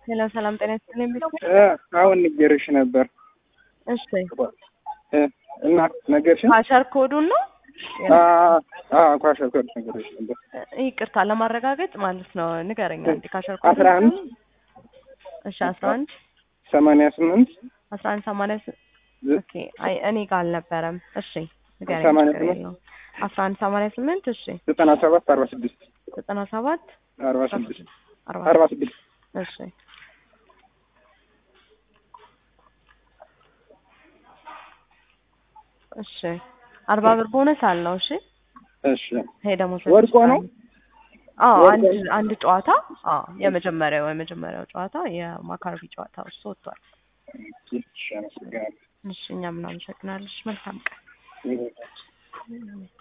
ሄሎ ሰላም ጤና ይስጥልኝ ቢሉ አሁን ንገርሽ ነበር እሺ እና ነገርሽን ፓሸር ኮዱን ነው ኳሸር ኮድ ነገርሽ ነበር ይቅርታ ለማረጋገጥ ማለት ነው ንገረኛ እንዲ ካሸር ኮድ አስራ አንድ እሺ አስራ አንድ ሰማንያ ስምንት አስራ አንድ ሰማንያ ስ- ኦኬ አይ እኔ ጋር አልነበረም እሺ ንገረኝ ሰማንያ ችግር ስምንት የለውም አስራ አንድ ሰማንያ ስምንት እሺ ዘጠና ሰባት አርባ ስድስት ዘጠና ሰባት አርባ ስድስት አርባ አርባ ስድስት እሺ እሺ አርባ ብር ቦነስ አለው እሺ እሺ ይሄ ደግሞ ወድቆ ነው? አዎ ወድቆ አንድ ነው? አንድ ጨዋታ አዎ የመጀመሪያው የመጀመሪያው ጨዋታ የማካሮቢ ጨዋታ እሱ ወጥቷል እሺ አመሰግናለሁ እሺ እኛም እናመሰግናለን እሺ መልካም ቀን